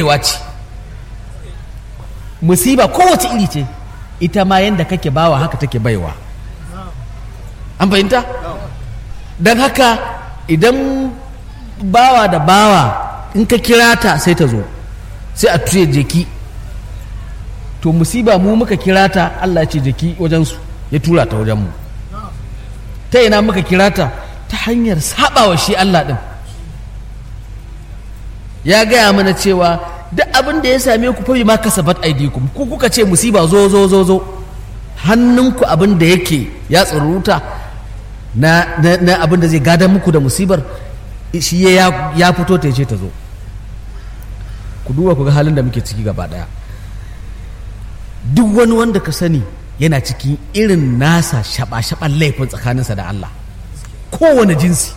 baiwa ce musiba kowace iri ce ita ma yadda kake bawa haka take baiwa an fahimta don haka idan bawa da bawa in ka kira ta sai ta zo sai a tuye jeki to musiba mu muka kira ta Allah ya ce jeki wajensu ya tura ta wajenmu ta ina muka kira ta ta hanyar sabawa shi Allah ɗin ya gaya mana cewa duk abin da ya same ku fabi ma kasabat aidikum ku kuka ce musiba zo zo zo zo hannunku abin da yake ya tsuruta na, na, na abin da zai gadon muku da musibar shi ya, ya fito ta ce ta zo ku duba ku ga halin da muke ciki gaba daya duk wani wanda ka sani yana cikin irin nasa shaba-shaban laifin tsakaninsa da Allah kowane jinsi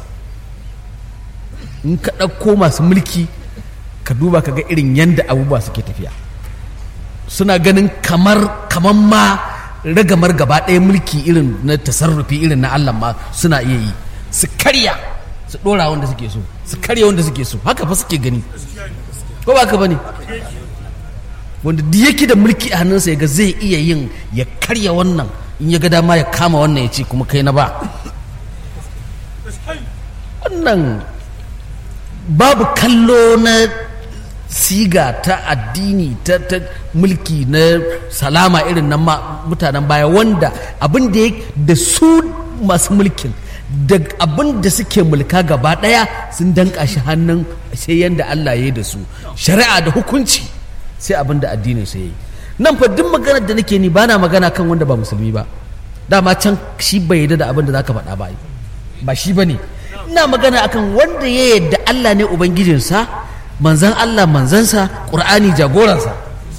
in ka ɗauko masu mulki ka duba ka ga irin yadda abubuwa suke tafiya suna ganin kamar kamar ma ragamar gaba ɗaya mulki irin na tasarrufi irin na Allah ma suna iya yi su karya su ɗora wanda suke so su karya wanda suke so haka fa suke gani ko ba ka bane wanda duk yake da mulki a hannunsa ya ga zai iya yin ya karya wannan in ya ga dama ya kama wannan ya ce kuma kai na ba wannan babu kallo na siga ta addini ta, ta mulki na salama irin na mutanen baya wanda abin da da su masu mulkin da abin da suke mulka gaba daya sun danka shi hannun sai yadda Allah ya yi da su shari'a da hukunci sai abin da addinin sai yi nan fa duk maganar da nake ni bana magana kan wanda ba musulmi ba dama can shi bai yarda da abin da zaka faɗa ba ba shi bane ina magana akan wanda ya yarda Allah ne ubangijinsa manzan Allah manzansa ƙur'ani jagoransa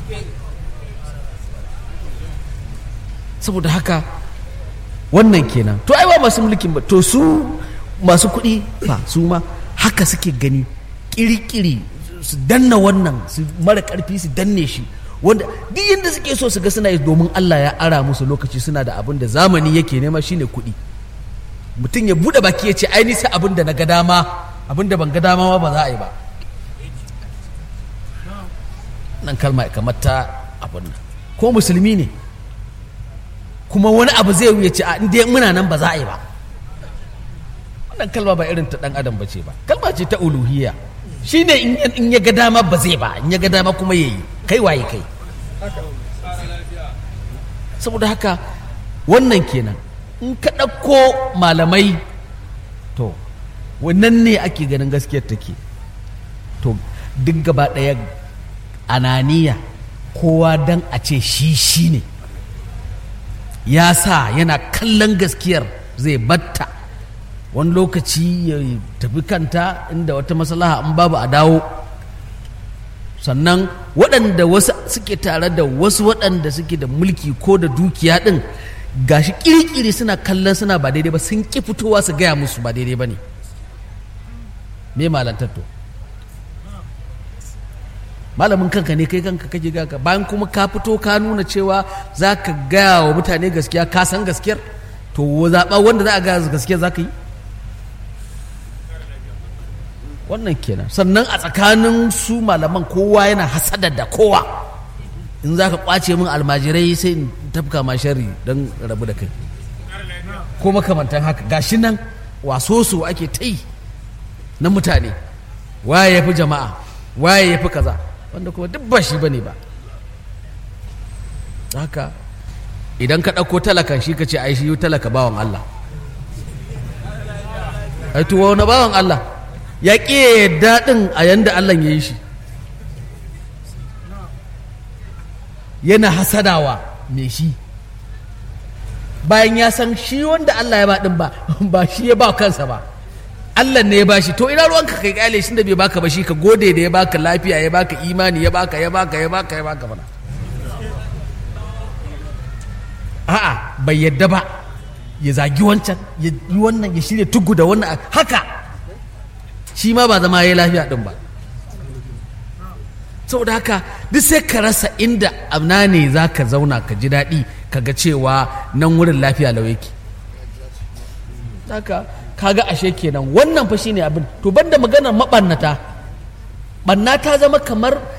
saboda haka wannan kenan to ai ba masu mulkin ba to su masu kuɗi fa su ma haka suke gani kirikiri su danna wannan su mara ƙarfi su danne shi wanda duk yadda suke so su ga suna yi domin Allah ya ara musu lokaci suna da abin da zamani yake nema shine kuɗi mutum ya buɗe baki ya ce ai ni sai abin da na ga dama abin da ban ga dama ba za a yi ba nan kalma kamar ta abin nan ko musulmi ne kuma wani abu zai wuya ce a inda muna nan ba za a yi ba wannan kalma ba irin ta dan adam ba ce ba kalma ce ta uluhiyya shine in ya ga dama ba zai ba in ya ga dama kuma ya yi kai waye kai saboda haka wannan kenan in ka ɗauko malamai to wannan ne ake ganin gaskiyar take to duk gaba ɗaya ananiya kowa dan a ce shi shi ne ya sa yana kallon gaskiyar zai batta wani lokaci ya tafi kanta inda wata maslaha in babu a dawo sannan waɗanda wasu suke tare da wasu waɗanda suke da mulki ko da dukiya ɗin gashi kirkiri suna kallon suna ba daidai ba sun ƙi fitowa su gaya musu ba daidai ba ne me malantatto malamin kanka ne kai kanka kake gaka bayan kuma ka fito ka nuna cewa za ka gaya wa mutane gaskiya ka san gaskiyar to zaɓa wanda za a gaya gaskiyar za ka yi wannan kenan sannan a tsakanin su malaman kowa yana hasada da kowa in za ka kwace min almajirai sai in tafka ma shari don rabu da kai ko makamantan haka gashi nan waso su ake ta yi na mutane waye ya fi jama'a waye ya fi kaza wanda kuma duk ba shi ba ne ba haka idan ka ɗauko talakan shi ka ce ai shi talaka bawan Allah ai tuwa wani bawan Allah ya ƙi daɗin a yanda Allah ya yi shi yana hasadawa me shi bayan ya san shi wanda Allah ya ba ɗin ba ba shi ya ba kansa ba Allah ne ya ba shi to ina ruwanka kai kyale shi da bai baka ba shi ka gode da ya baka lafiya ya baka imani ya baka ya baka ya baka ya baka mana a'a bai yadda ba ya zagi wancan ya yi wannan ya shirya tugu da wannan haka shi ma ba zama ya lafiya din ba saboda haka duk sai ka rasa inda amna ne za ka zauna ka ji daɗi ka ga cewa nan wurin lafiya lau yake haka kaga ashe kenan wannan fa shine abin to banda maganar mabannata banna ta zama kamar